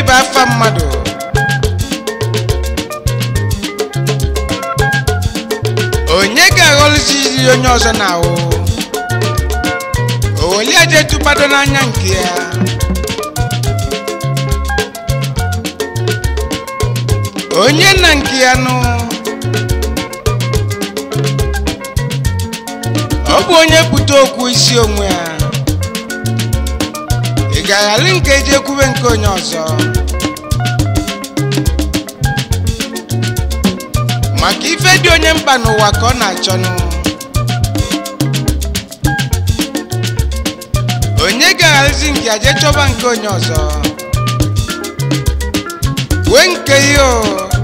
bụ afa mmadụ onye ga-aghọlụzizi onye ọzọ na-ahụ oweliaje tụbado n'anya nke ya onye na nke ya nụ ọ bụ onye pụta okwu isi onwe ya ị ga-aghali nke eji ekwube nke onye ọzọ maka ife dị onye mkpa n'ụwa ka ọ na-achọnụ onye ga-aghalizi nke ya jee chọba nke onye ọzọ wee nke ihe o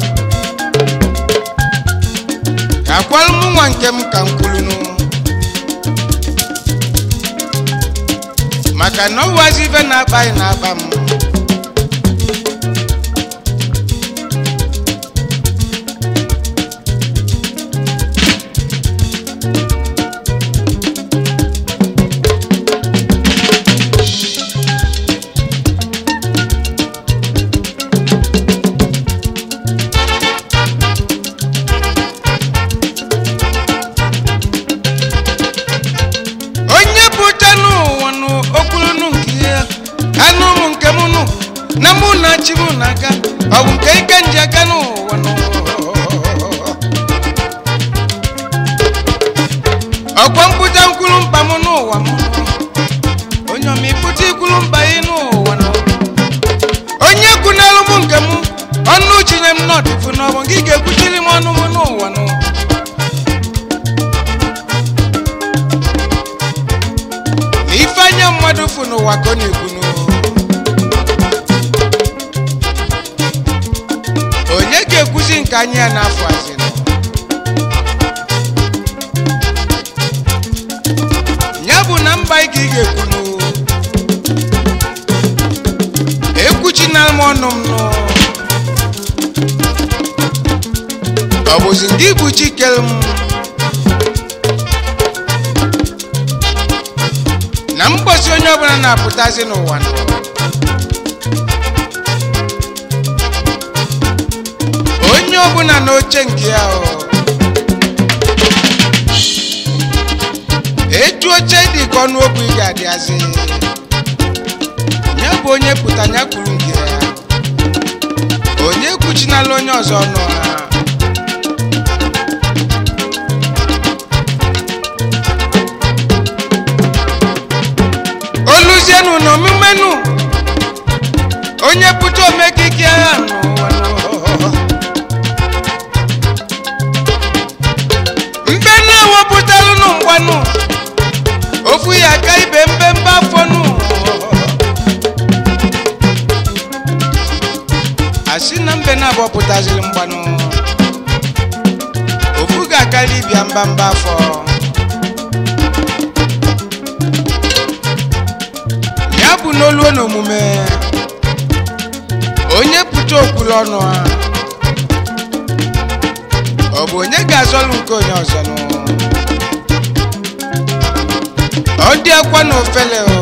ka akwalụ m nwa nke m ka m kwulunu maka na ọ bụwazi ife na-akpa anyị na-akpa m onye bụcha n'ụwa nụ okwulunu nke ya anụ m nke m nụ na mụ na chi m na-aga ọ bụ nke ike nji aka n'ụwa nụ ọkwa mpụta nkwulu mkpa m n'ụwa m onye ọma ịpụta ikwulu mkpa ị n'ụwa nụ onye kwunalụ m nke m ọnụ chinye m n'ọdịfu n'ọbụ gị ga-ekwuchiri m ọnụ m n'ụwa nụ na ife anya mmadụ fụ n'ụwa ka ọ na-ekwunu onye ga-ekwuzi nke anya ya n'afọ azịnụ ya bụ na mba ị ka ị ga-ekwunu ekwuchinala m ọnụ m nụ ọ bụzi ndị bụ chikere m na mgbọsi onye ọbụla na-apụtazi n'ụwa nọ onye ọbụla n'oche nke ya o etu oche dị ka ọnụ okwu ị ga-adịazi ya bụ onye pụta ya kwuru nke ya onye kwuchinala onye ọzọ ọnụ ha oluzienu na omumenu onye pụta omekike agha n'ụwa n'ụwa. mbe na-ewepụtalụ nụ mgbanụ ofu ya aka ibe mbembe afọ nụ asị na mbe na-abọpụtaziri mgbanụ ofu ga-akarị ibia mbamba afọ ya bụ n'olu na omume onye pụta okwulu ọnụ ha ọ bụ onye ga-azọlụ nke onye ọzọ nụ ọ dị akwa na ofele o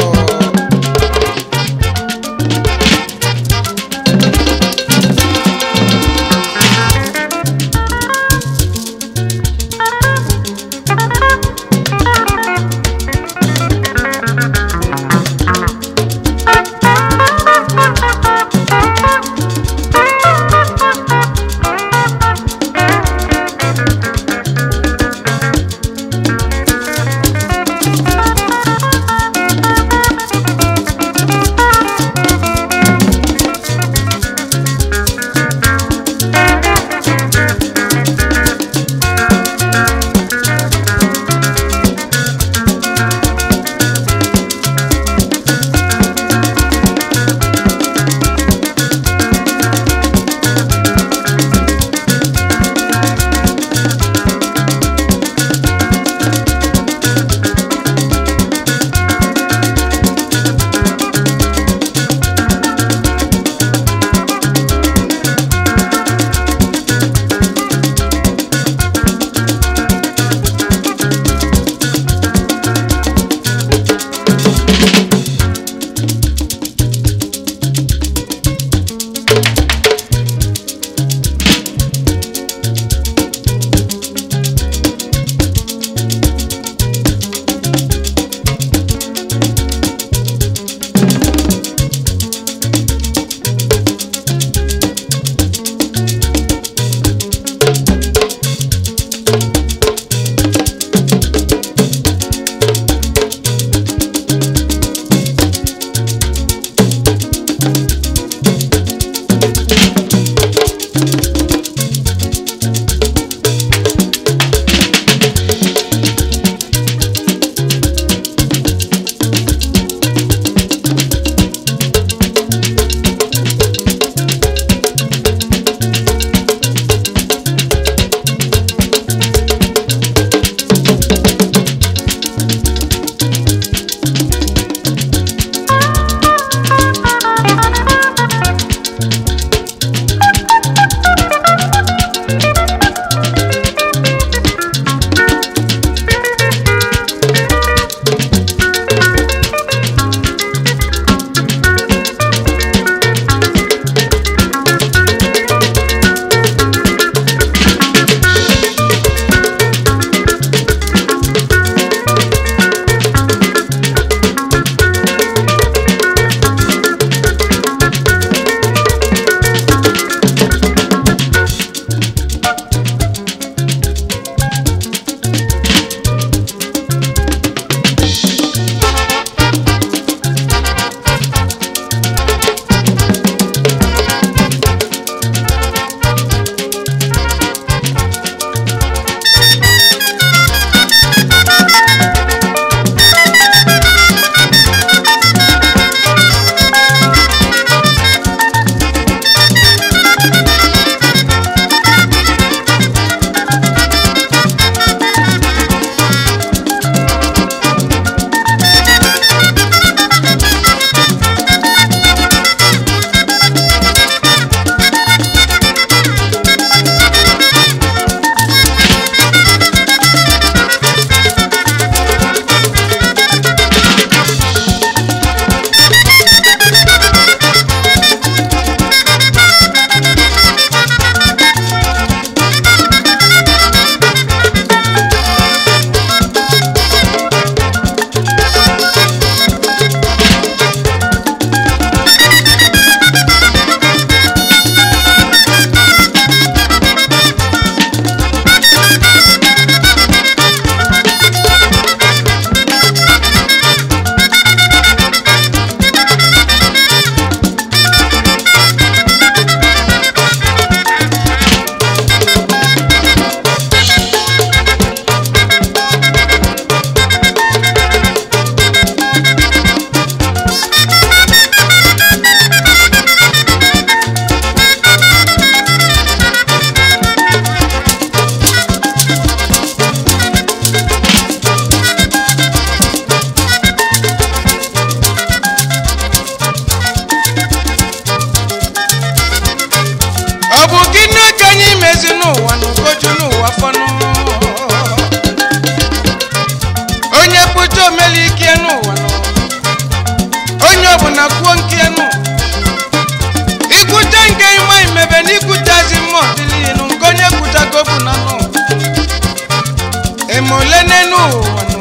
ole n'enu ụwa nụ.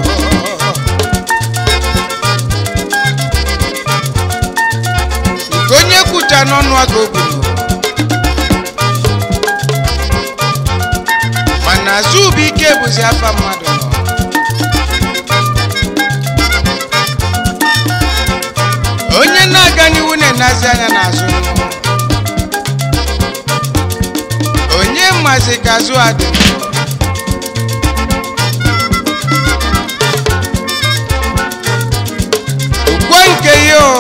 nke onye kwucha n'ọnụ aka ogburu mana azụ bụ ike bụzi afa mmadụ nọ onye na-aga n'ihu na-enazi anya n'azụ onye mazi ka azụ adị ukwe nke ya o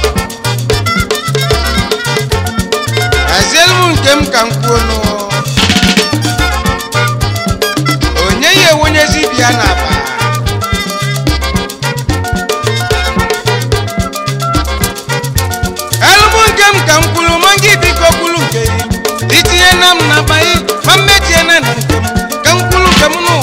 hazielu m nke m ka m kwuo nụ onye ya enwenyezi bịa n'aba elụmụ nke m ka m kwuru ma gị biko kwuru nke gị itinye na m na baị ma mmetie na na nke m ka m kwuru nke m n'ụwa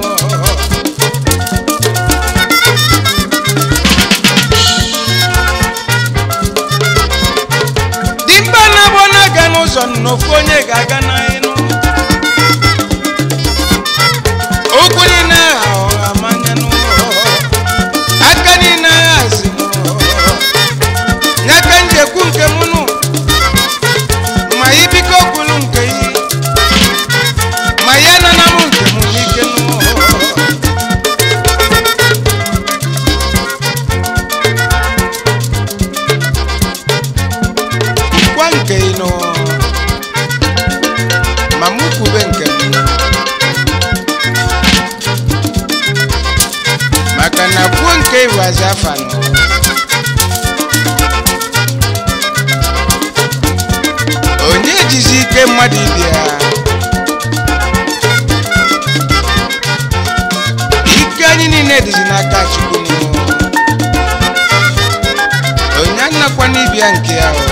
dimkpa na-abụ na-aga n'ụzọ n'ofu onye ga-aga n'elu ụkwụ niile agha ọha manya n'ụlọ aka niile agha azi n'aka njekwu nke m nụ ma ibiko kwulu nke yi ma ya nana m nke m n'ike nụ kwa nke ị nọ ma mụ kwube nke m maka na kwuo nke iwazi afa nọ onye jizi ike mmadụ ibia ike anyị niile dịzi n'aka chukwu nụ onye anakwa n'ibia nke ya o